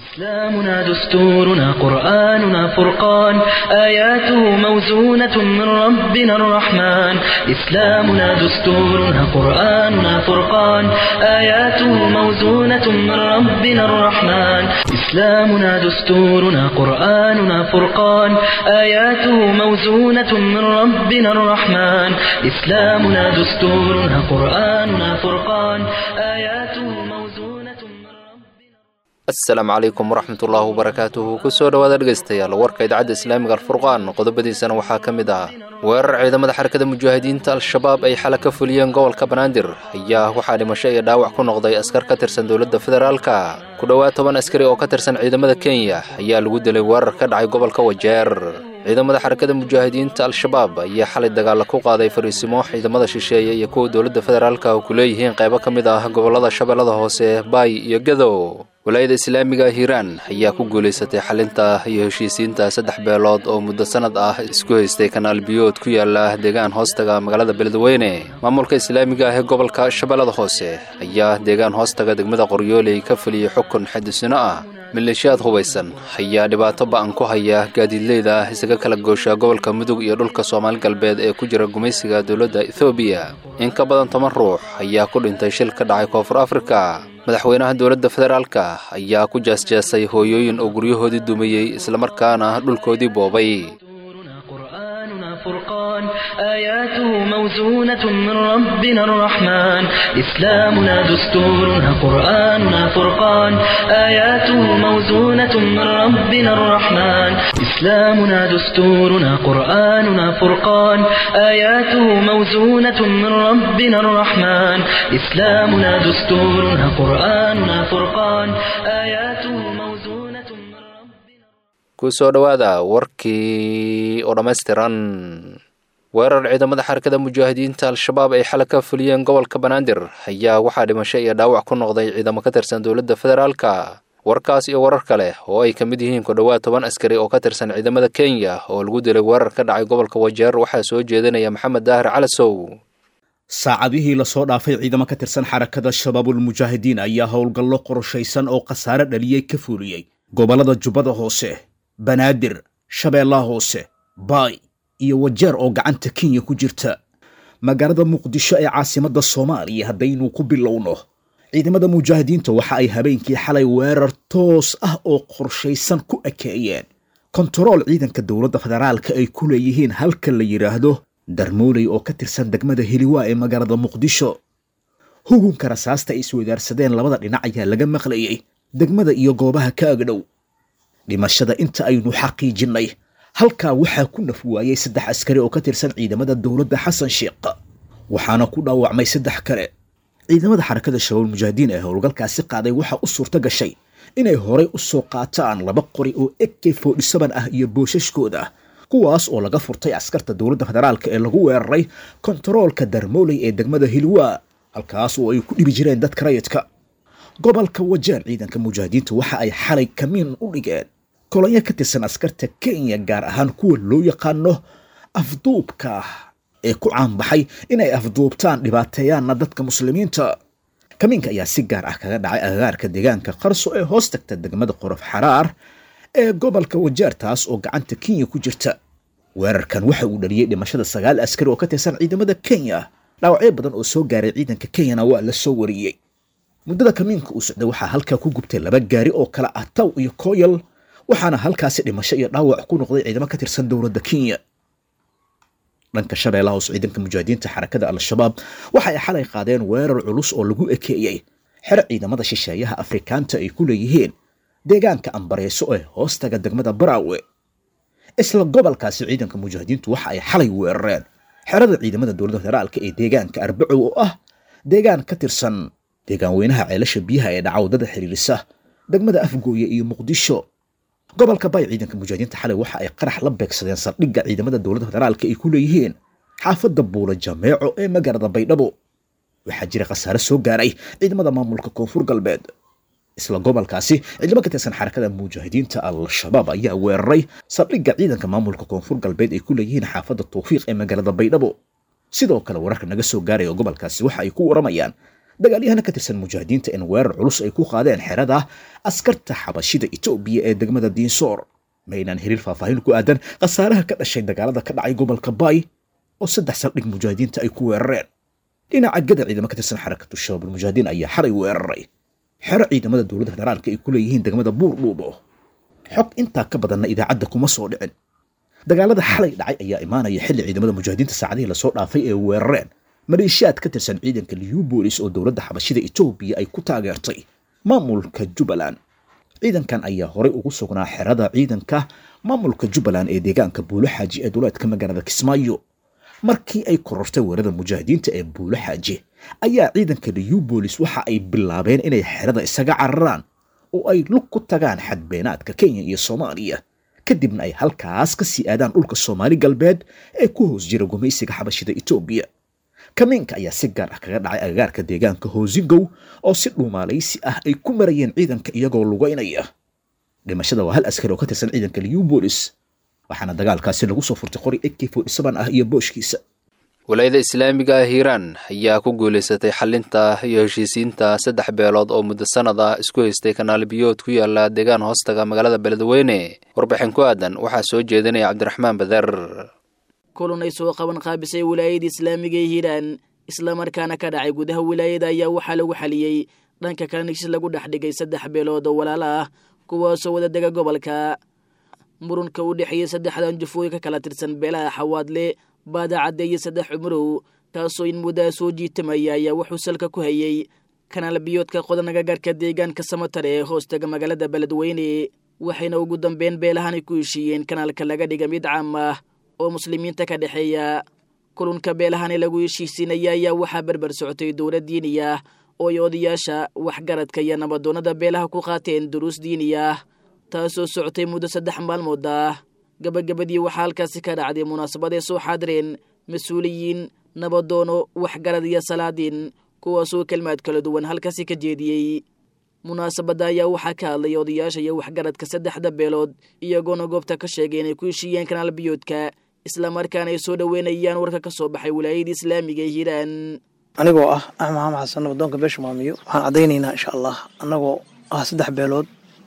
إسلامنا دستورنا قرآننا فرقان آياته موزونة من ربنا الرحمن إسلامنا دستورنا قرآننا فرقان آياته موزونة من ربنا الرحمن إسلامنا دستورنا قرآننا فرقان آياته موزونة من ربنا الرحمن إسلامنا دستورنا قرآننا فرقان آياته موزونة من ربنا asalaamu calaykum waraxmatullaahi wabarakaatuhu kusoo dhowaada dhegaystayaal warka idaacadda islaamiga alfurqaan qodobadiisana waxaa ka mid ah weerar ciidamada xarakada mujaahidiinta al-shabaab ay xala ka fuliyeen gobolka banaadir ayaa waxaa dhimasho iyo dhaawac ku noqday askar ka tirsan dowladda federaalka ku dhowaad toban askari oo ka tirsan ciidamada kenya ayaa lagu dilay weerar ka dhacay gobolka wajeer ciidamada xarakada mujaahidiinta al-shabaab ayaa xalay dagaalla ku qaaday fariisimo ciidamada shisheeye iyo kuwa dowladda federaalka oo ku leeyihiin qaybo ka mid ah gobollada shabeellada hoose baay iyo gadow walaayada islaamiga hiiraan ayaa ku guulaysatay xalinta iyo heshiisiinta saddex beelood oo muddo sannad ah isku haystay kanaal biyood ku yaala deegaan hoostaga magaalada beledweyne maamulka islaamiga ah ee gobolka shabeellada hoose ayaa deegaan hoostaga degmada qoryooley ka fuliyey xukun xadisino ah maleeshiyaad hubaysan ayaa dhibaato ba'an ku haya gaadiidleyda isaga kala goosha gobolka mudug iyo dhulka soomaali galbeed ee ku jira gumaysiga dowladda ethoobiya in ka badan toban ruux ayaa ku dhintay shil ka dhacay koonfur afrika madaxweynaha dowladda federaalka ayaa ku jeesjeesay hooyooyin oo guryahoodii dumiyey islamarkaana dhulkoodii boobay دستورنا قرآننا فرقان آياته موزونة من ربنا الرحمن إسلامنا دستورنا قرآننا فرقان آياته موزونة من ربنا الرحمن إسلامنا دستورنا قرآننا فرقان آياته موزونة من ربنا الرحمن إسلامنا دستورنا قرآننا فرقان آياته موزونة من ربنا kusoo dhowaada warkii oo dhammaystiran weerar ciidamada xarakada mujaahidiinta al-shabaab ay xala ka fuliyeen gobolka banaadir ayaa waxaa dhimasho iyo dhaawac ku noqday ciidamo ka tirsan dowladda federaalka warkaas iyo warar kale oo ay ka mid yihiin ku dhowaad toban askari oo ka tirsan ciidamada kenya oo lagu dilay weerar ka dhacay gobolka wajeer waxaa soo jeedinaya maxamed daahir calasow saacadihii lasoo dhaafay ciidamo ka tirsan xarakada shabaabulmujaahidiin ayaa howlgallo qorshaysan oo khasaare dhaliyey ka fuuliyey gobollada jubbada hoose banaadir shabeellaha hoose baay iyo wajeer oo gacanta kenya ku jirta magaalada muqdisho ee caasimadda soomaaliya haddaynu ku bilowno ciidamada mujaahidiinta waxa ay habeenkii xalay weerar toos ah oo qorshaysan ku ekeeyeen kontarool ciidanka dowladda federaalka ay ku leeyihiin halka la yidhaahdo darmooley oo ka tirsan degmada heliwaa ee magaalada muqdisho hugunka rasaasta ay isweydaarsadeen labada dhinac ayaa laga maqlayay degmada iyo goobaha ka agdhow dhimashada inta aynu xaqiijinnay halkaa waxaa ku naf waayey saddex askari oo ka tirsan ciidamada dowladda xasan sheekh waxaana ku dhaawacmay saddex kale ciidamada xarakada shabaab mujaahidiin ee howlgalkaasi qaaday waxaa u suurto gashay inay horay u soo qaataan laba qori oo ek forty-seven ah iyo boosashkooda kuwaas oo laga furtay askarta dowladda federaalka ee lagu weeraray kontaroolka darmooley ee degmada hilwaa halkaas oo ay ku dhibi jireen dadka rayidka gobolka wajeer ciidanka mujaahidiinta waxa ay xalay kamiin u dhigeen kolonyo ka tirsan askarta kenya gaar ahaan kuwa loo yaqaano afduubka ee ku caanbaxay inay afduubtaan dhibaateeyaanna dadka muslimiinta kamiinka ayaa si gaar ah kaga dhacay agagaarka deegaanka qarso ee hoos tagta degmada qorof xaraar ee gobolka wajeer taas oo gacanta kenya ku jirta weerarkan waxa uu dhaliyey dhimashada sagaal askari oo ka tirsan ciidamada kenya dhaawacyo badan oo soo gaaray ciidanka kenyana waa la soo wariyey muddada kamiinka uu socday waxaa halkaa ku gubtay laba gaari oo kala ah taw iyo koyal waxaana halkaasi dhimasho iyo dhaawac ku noqday ciidamo ka tirsan dowladda kenya dhanka shabeellaha hoos ciidanka mujaahidiinta xarakada al-shabaab waxa ay xalay qaadeen weerar culus oo lagu ekeeyey xero ciidamada shisheeyaha afrikaanta ay ku leeyihiin deegaanka ambareyso ee hoostaga degmada baraawe isla gobolkaasi ciidanka mujaahidiintu waxa ay xalay weerareen xerada ciidamada dowladda federaalka ee deegaanka arbacow oo ah deegaan ka tirsan deegaan weynaha ceelasha biyaha ee dhacawdada xiriirisa degmada afgooye iyo muqdisho gobolka bay ciidanka mujaahidiinta xalay waxa ay qarax la beegsadeen saldhigga ciidamada dowladda federaalka ay ku leeyihiin xaafadda buula jameeco ee magaalada baydhabo waxaa jira khasaare soo gaaray ciidamada maamulka koonfur galbeed isla gobolkaasi ciidamo ka tirsan xarakada mujaahidiinta al-shabaab ayaa weeraray saldhigga ciidanka maamulka koonfur galbeed ay ku leeyihiin xaafadda tawfiiq ee magaalada baydhabo sidoo kale wararka naga soo gaaraya gobolkaasi waxa ay ku waramayaan dagaalyahana ka tirsan mujaahidiinta in weerar culus ay ku qaadeen xerada askarta xabashida etoobiya ee degmada diinsoor ma aynaan helin faahfaahin ku aadan khasaaraha ka dhashay dagaalada ka dhacay gobolka baay oo saddex saldhig mujaahidiinta ay ku weerareen dhinaca gada ciidamo ka tirsan xarakatu shabaabul mujaahidiin ayaa xalay weeraray xero ciidamada dowladda federaalka ay ku leeyihiin degmada buurdhuubo xog intaa ka badanna idaacadda kuma soo dhicin dagaalada xalay dhacay ayaa imaanaya xilli ciidamada mujaahidiinta saacadihii lasoo dhaafay ee weerareen maleeshiyaad ka tirsan ciidanka liubolis oo dowladda xabashida etoobiya ay ku taageertay maamulka jubbaland ciidankan ayaa horey ugu sugnaa xerada ciidanka maamulka jubbaland ee deegaanka buulo xaaji ee duleedka magaalada kismaayo markii ay korortay weerada mujaahidiinta ee buulo xaaji ayaa ciidanka liubolis waxa ay bilaabeen inay xerada isaga cararaan oo ay lug ku tagaan xadbeenaadka kenya iyo soomaaliya kadibna ay halkaas ka sii aadaan dhulka soomaali galbeed ee ku hoos jira gumaysiga xabashida etoobiya kamiinka ayaa si gaar ah kaga dhacay agagaarka deegaanka hoosingow oo si dhuumaalaysi ah ay ku marayeen ciidanka iyagoo lugaynaya dhimashada waa hal askari oo ka tirsan ciidanka liubolis waxaana dagaalkaasi lagu soo furtay qori ak ah iyo booshkiisa walaayada islaamiga ah hiiraan ayaa ku guulaysatay xalinta iyo heshiisiinta saddex beelood oo muddo sanad ah isku haystay kanaal biyood ku yaala deegaan hoostaga magaalada beledweyne warbixin ku aadan waxaa soo jeedinaya cabdiraxmaan bader kulan ay soo qaban qaabisay wilaayada islaamiga ee hiiraan islamarkaana ka dhacay gudaha wilaayada ayaa waxaa lagu xaliyey dhanka kalena heshiis lagu dhex dhigay saddex beelood oo walaalo ah kuwaasoo wada dega gobolka murunka u dhexeeyey saddexdan jufooyin ka kala tirsan beelaha xawaadle baadacadde iyo saddex cumurow taasoo in muddaa soo jiitamaya ayaa wuxuu salka ku hayey kanaal biyoodka qodanaga garhka deegaanka samatar ee hoostaga magaalada beledweyne waxayna ugu dambeyn beelahanay ku heshiiyeen kanaalka laga dhiga mid caam ah oo muslimiinta ka dhexeeya kulunka beelahani lagu heshiisiinaya ayaa waxaa berber socotay dowlad diini ah oo ay odayaasha waxgaradka iyo nabadoonnada beelaha ku qaateen duruus diini ah taasoo socotay muddo saddex maalmood ah gabagabadii waxaa halkaasi ka dhacday munaasabadee soo xaadireen mas-uuliyiin nabadoono waxgarad iyo salaadiin kuwaasoo kelmaad kala duwan halkaasi ka jeediyey munaasabadda ayaa waxaa ka hadlay odayaasha iyo waxgaradka saddexda beelood iyagoona goobta ka sheegay inay ku heshiiyeen kanaal biyoodka islamarkaana ay soo dhoweynayaan warka ka soo baxay wilaayada islaamiga ee hiiraan anigoo ah axmed maxamed xasan nabadoonka beesha maamiyo waxaan caddaynaynaa insha allah annagoo ah saddex beelood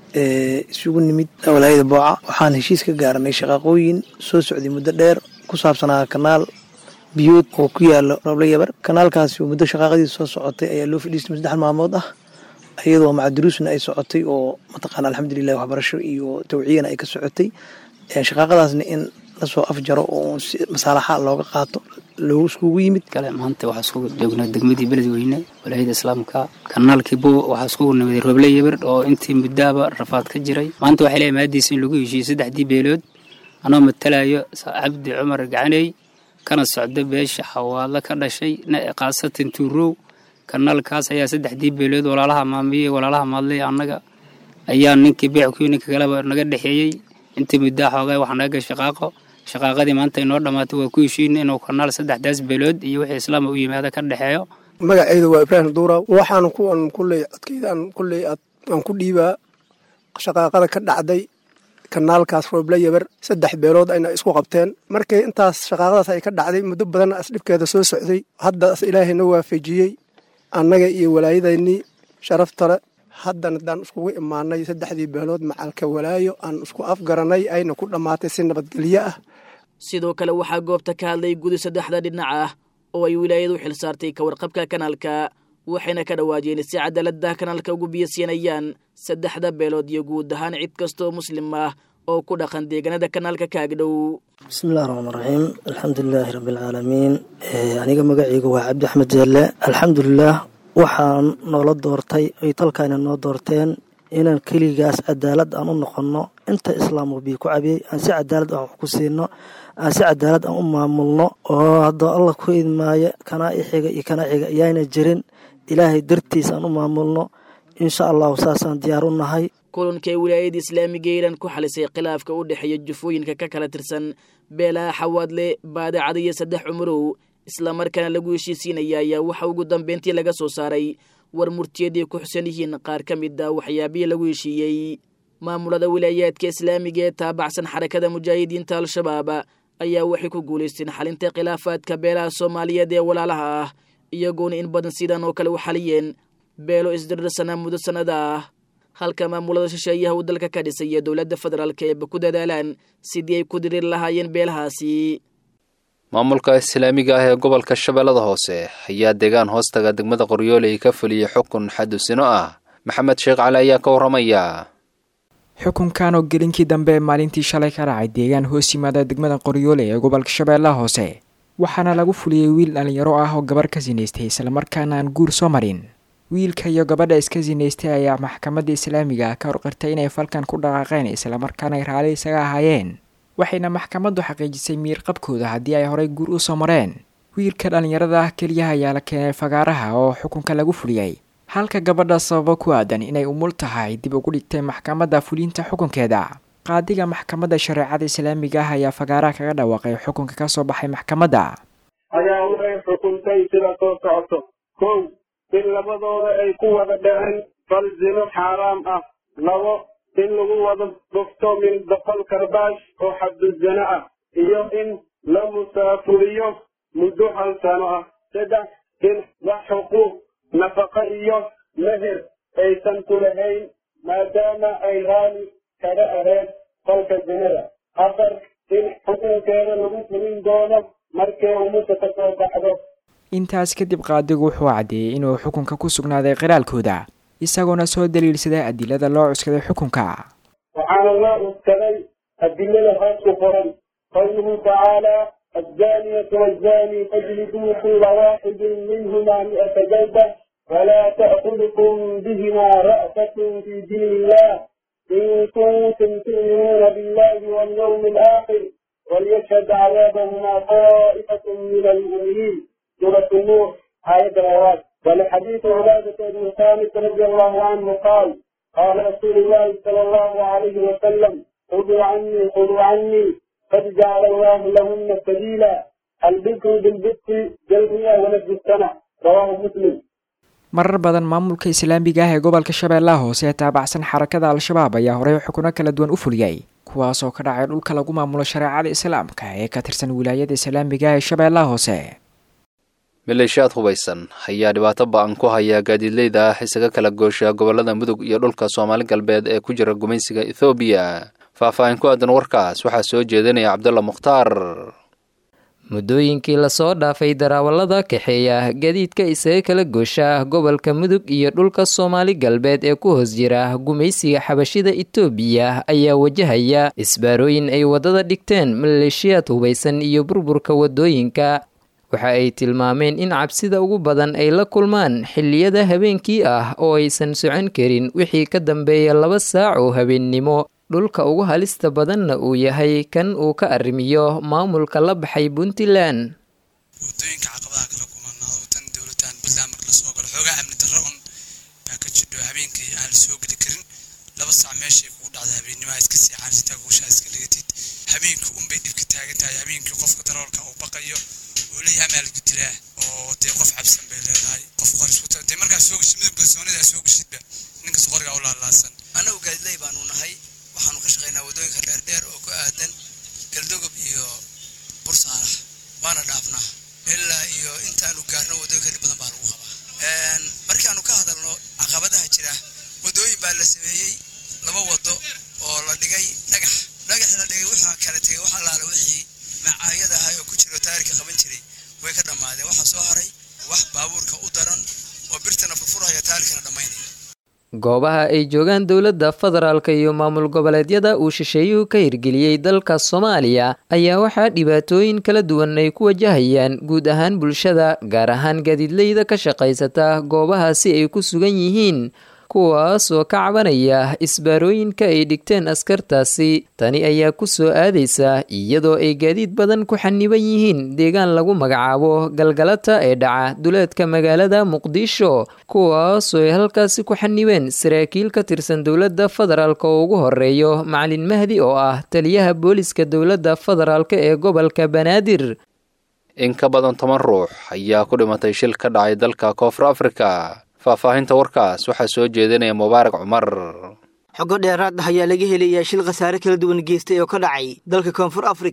ee isugu nimid walaayada booca waxaan heshiis ka gaaranay shaqaaqooyin soo socday muddo dheer ku saabsanaa kanaal biyood oo ku yaala roble yabar kanaalkaasi muddo shaqaaqadiisa soo socotay ayaa loo fadhiistay saddex maalmood ah iyadoo macaduruusna ay socotay oo mataqaana alxamdulilah waxbarasho iyo tawciyana ay ka socotay shaqaaqadaasna in lasoo afjaro oo si masaalaxa looga qaato loogu iskugu yimid kale maanta waxaa isku joognaa degmadii beledweyne walaayada islaamka kanaalkii bo waxaa iskugu nimiday roble yabar oo intii muddaaba rafaad ka jiray maanta waxay leeyahay maadiisa in lagu heshiiyey saddexdii beelood anoo matalayo cabdi cumar gacaney kana socda beesha xawaadla ka dhashay khaasatan tuurow kanaalkaas ayaa saddexdii beelood walaalaha maamiyey walaalaha maadley annaga ayaa ninkii beexkuyo ninka kaleba naga dhexeeyey intii muddaa xoogaa wax naga gal shaqaaqo shaqaaqadii maanta inoo dhammaatay waa ku heshiina inuu kanaal saddexdaas beelood iyo wixii islaama u yimaada ka dhexeeyo magaceyda waa ibraahim duura waxaan kuwan kulley codkeydaan kulley aan ku dhiibaa shaqaaqada ka dhacday kanaalkaas rooble yabar saddex beelood ayna isku qabteen markii intaas shaqaaqadaas ay ka dhacday muddo badan asdhibkeeda soo socday hadda ilaahayna waafajiyey annaga iyo walaayadaynii sharaftale haddana haddaan iskugu imaanay saddexdii beelood macalka walaayo aan isku afgaranay ayna ku dhammaatay si nabadgelyo ah sidoo kale waxaa goobta ka hadlay gudi saddexda dhinac ah oo ay wilaayadu xil saartay ka warqabka kanaalka waxayna ka dhawaajeen si cadaalada kanaalka ugu biyasiinayaan saddexda beelood iyo guud ahaan cid kastaoo muslim ah oo ku dhaqan deegaanada kanaalka kaagdhow bismillahi raxmaan raxiim alxamdulilaahi rabbialcaalamiin aniga magaceyga waa cabdi axmed jeelle alxamdulilaah waxaan noola doortay ay talkaana noo doorteen inaan keligaas cadaalad aan u noqonno inta islaamku bii ku cabiyey aan si cadaalad aan wax ku siino aan si cadaalad aan u maamulno oo haddoo allah ku idmaayo kanaa ixiga iyo kanaa xiga ayaana jirin ilaahay dartiis aan u maamulno insha allahu saasaan diyaar u nahay kulankay wilaayada islaamiga iiraan ku xalisay khilaafka u dhexeeya jufooyinka ka kala tirsan beelaha xawaadle baadacada iyo saddex cumurow islamarkaana lagu heshiisiinaya ayaa waxa ugu dambeyntii laga soo saaray war murtiyaday ku xusan yihiin qaar ka mid a waxyaabihii lagu heshiiyey maamulada wilaayaadka islaamiga ee taabacsan xarakada mujaahidiinta al-shabaab ayaa waxay ku guulaysteen xalinta khilaafaadka beelaha soomaaliyeed ee walaalaha ah iyagoona in badan sidan oo kale u xaliyeen beelo isdirirsanaa muddo sannada ah halka maamulada shisheeyaha uu dalka ka dhisay iyo dowladda federaalka eeba ku dadaalaan sidii ay ku diriir lahaayeen beelahaasi maamulka islaamiga ah ee gobolka shabeellada hoose ayaa deegaan hoostaga degmada qoryooley ka fuliyey xukun xadusino ah maxamed sheekh cali ayaa ka warramaya xukunkan oo gelinkii dambe maalintii shalay ka dhacay deegaan hoos yimaada degmada qoryoole ee gobolka shabeellaha hoose waxaana lagu fuliyey wiil dhallinyaro ah oo gabarh ka sinaystay islamarkaana aan guur soo marin wiilka iyo gabadha iska sinaystay ayaa maxkamadda islaamiga ah ka horqirtay inay falkan ku dhaqaaqeen islamarkaana ay raali isaga ahaayeen waxayna maxkamaddu xaqiijisay miirqabkooda haddii ay horay guur u soo mareen wiilka dhallinyarada ah keliyaha ayaa la keenay fagaaraha oo xukunka lagu fuliyey halka gabadha sababo ku aadan inay umul tahay dib ugu dhigtay maxkamadda fulinta xukunkeeda qaadiga maxkamadda shareecada islaamiga ah ayaa fagaaraha kaga dhawaaqay xukunka ka soo baxay maxkamadda ayaa waxay xukuntay sida soo socoto kow in labadooda ay ku wada dhaceen fal zino xaaraam ah labo in lagu wada dhufto min boqol karbaash oo xabduzano ah iyo in la musaafuriyo muddo hal sano ah saddex in wax xuquuq nafaqa iyo meher aysan ku lahayn maadaama ay raali kaga ahayd falka zinada afar in xukunkeeda lagu fulin doono markay umusa ka soo baxdo intaas kadib qaadigu wuxuu caddeeyey inuu xukunka ku sugnaaday qiraalkooda isagoona soo daliilsaday adilada loo cuskaday xukunka waxaana loo cuskaday adilada hoos ku qoran qawluhu tacaalaa الزانية والزاني فاجلدوا كل واحد منهما مئة جلدة ولا تأخذكم بهما رأفة في دين الله إن كنتم تؤمنون بالله واليوم الآخر وليشهد عذابهما طائفة من المؤمنين سورة النور آية الأوراق ولحديث عبادة بن ثابت رضي الله عنه قال قال رسول الله صلى الله عليه وسلم خذوا عني خذوا عني قد جعل الله لهن سبيلا البكر بالبكر جلبية ونفس السنة رواه مسلم marar badan maamulka islaamiga ah ee gobolka shabeellaha hoose ee taabacsan xarakada al-shabaab ayaa horey xukuno kala duwan u fuliyey kuwaas oo ka dhacay dhulka lagu maamulo shareecada islaamka ee ka tirsan wilaayada islaamiga ah ee shabeellaha hoose maleeshiyaad hubaysan ayaa dhibaato ba-an ku haya gaadiidleyda ah isaga kala goosha gobolada mudug iyo dhulka soomaali galbeed ee ku jira gumaysiga ethoobiya faahfaahin ku aadan warkaas waxaa soo jeedinaya cabdulla mukhtaar muddooyinkii lasoo dhaafay darawallada kaxeeya gadiidka isaga kala goosha gobolka mudug iyo dhulka soomaali galbeed ee ku hoos jira gumaysiga xabashida itoobiya ayaa wajahaya isbaarooyin ay waddada dhigteen maleeshiyaad hubaysan iyo burburka waddooyinka waxa ay tilmaameen in cabsida ugu badan ay la kulmaan xilliyada habeenkii ah oo aysan socon karin wixii ka dambeeya laba saac oo habeennimo dhulka ugu halista badanna uu yahay kan uu ka arrimiyo maamulka la baxay puntland wadooyinka caqabadaha kala kumanaa tan dowladan puntland marka lasoo galo xoogaa amni darro un baa ka jidho habeenkii aan la soo geli karin laba saac meeshay kugu dhacda habeennimoha iska seexaan sitaa guushaa iska dhigatid habeenkii unbay dhibka taagan tahay habeenkii qofka daroolka uu baqayo uu leeyahay amaalku dilaa oo dee qof cabsan bay leedahay qof qoriskuta dee markaa soo geshid midab kalsoonidaa soo geshidba ninkas qorigaa u laalaasan annagu gaadiley baanu nahay waxaanu ka shaqaynaa waddooyinka dheerdheer oo ku aadan galdogob iyo bursaarax waana dhaafnaa ilaa iyo intaanu gaarno waddooyinka dhib badan baa lagu qabaa markaanu ka hadalno caqabadaha jira waddooyin baa la sameeyey laba waddo oo la dhigay dhagax dhagaxii la dhigay wuxuu kala tegay wax allaale wixii macaayada ahay oo ku jiro taarika qaban jiray way ka dhammaadeen waxaa soo haray wax baabuurka u daran oo birtana furfurhaya taarikana dhammaynaya goobaha ay joogaan dowladda federaalka iyo maamul goboleedyada uu shisheeyuhu ka hirgeliyey dalka soomaaliya ayaa waxaa dhibaatooyin kala duwan ay ku wajahayaan guud ahaan bulshada gaar ahaan gaadiidleyda ka shaqaysata goobahaasi ay ku sugan yihiin kuwaas oo ka cabanaya isbaarooyinka ay dhigteen askartaasi tani ayaa ku soo aadaysa iyadoo ay gaadiid badan ku xaniban yihiin deegaan lagu magacaabo galgalata ee dhaca duleedka magaalada muqdisho kuwaasoo ay halkaasi ku xanibeen saraakiil ka tirsan dowladda federaalk oo ugu horeeyo macalin mahdi oo ah taliyaha booliska dowladda federaalk ee gobolka banaadir in ka badan toban ruux ayaa ku dhimatay shil ka dhacay dalka koonfur afrika faahfaahinta warkaas waxaa soo jeedinaya mubaarak cumar xogo dheeraad ah ayaa laga helayaa shil khasaare kala duwan geystay oo ka dhacay dalka koonfur afrika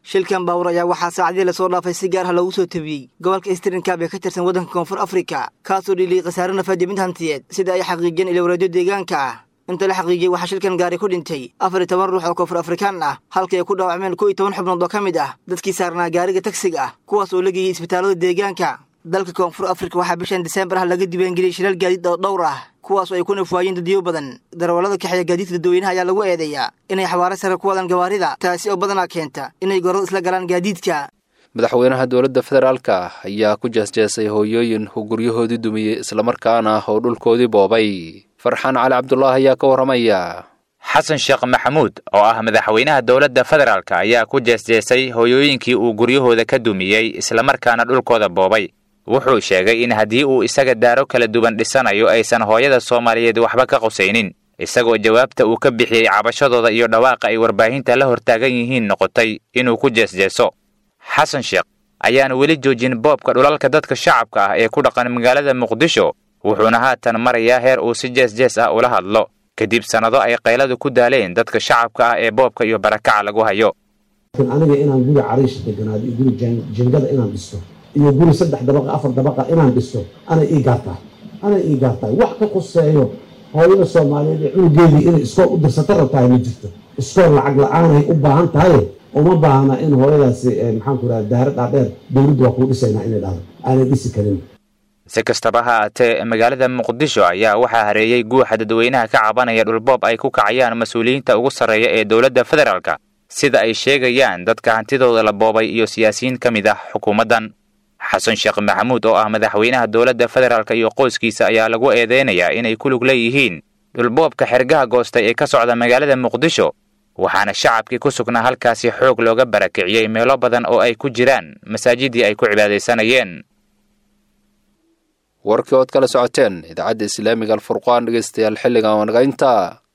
shilkan baawur ayaa waxaa saacadii lasoo dhaafay si gaar ah loogu soo tabiyey gobolka eastrinkaab ee ka tirsan waddanka koonfur afrika kaasoo dhiliyey khasaare nafaad iyo mid hantiyeed sida ay xaqiijiyeen ilowreedyo deegaanka ah inta la xaqiijiyey waxaa shilkan gaari ku dhintay afar iyo toban ruux oo koonfur afrikaan ah halkii ay ku dhaawacmeen kow iyo toban xubnood oo ka mid ah dadkii saarnaa gaariga tagsiga ah kuwaas oo la geeyey isbitaallada deegaanka dalka koonfur afrika waxaa bishan diseembar ah laga diiwaangeliyey shilal gaadiid oo dhowr ah kuwaas oo ay ku nafwaayeen dadyo badan darawallada kaxeeya gaadiidka dadweynaha ayaa lagu eedeeyaa inay xawaare sare ku wadaan gawaarida taasi oo badanaa keenta inay gorada isla galaan gaadiidka madaxweynaha dowladda federaalka ayaa ku jeesjeesay hooyooyin uu guryahoodii dumiyey islamarkaana oo dhulkoodii boobay farxaan cali cabdulaahi ayaa ka warramaya xasan sheekh maxamuud oo ah madaxweynaha dowladda federaalk ayaa ku jeesjeesay hooyooyinkii uu guryahooda ka dumiyey islamarkaana dhulkooda boobay wuxuu sheegay in haddii uu isaga daaro kala duwan dhisanayo aysan hooyada soomaaliyeed waxba ka qusaynin isagoo jawaabta uu ka bixiyey cabashadooda iyo dhawaaqa ay warbaahinta la hortaagan yihiin noqotay inuu ku jeesjeeso xasan sheekh ayaan weli joojin boobka dhulalka dadka shacabka ah ee ku dhaqan magaalada muqdisho wuxuuna haatan marayaa heer uu si jees-jees ah ula hadlo kadib sannado ay qayladu ku daaleen dadka shacabka ah ee boobka iyo barakaca lagu hayo aniga inaan guri cariish deganaado iyo guri jingada inaan dhisto iyo guri saddex dabaqa afar dabaqa inaan dhisto anay ii gaartaa anay ii gaartaa wax ka quseeyo hooyada soomaaliyeed ee cunugeedii inay iskool u dirsata rabtahay ma jirto iskool lacag la-aanay u baahan tahay uma baahna in hooyadaasi maxaan ku idhaha daara dhaadheer dowladdu waa kuu dhisaynaa inay dhahdo aanay dhisi karin si kastaba ha aatee magaalada muqdisho ayaa waxaa hareeyey guuxa dadweynaha ka cabanaya dhulboob ay ku kacayaan mas-uuliyiinta ugu sarreeya ee dowladda federaalka sida ay sheegayaan dadka hantidooda la boobay iyo siyaasiyiin ka mid ah xukuumaddan xasan sheekh maxamuud oo ah madaxweynaha dowladda federaalk iyo qoyskiisa ayaa lagu eedeynayaa inay ku lug leeyihiin dhulboobka xergaha goostay ee ka socda magaalada muqdisho waxaana shacabkii ku sugnaa halkaasi xoog looga barakiciyey meelo badan oo ay ku jiraan masaajidii ay ku cibaadaysanayeen warkii ood kala socoteen idaacadda islaamiga alfurqaan dhegeystayaal xilligan wanaga intaa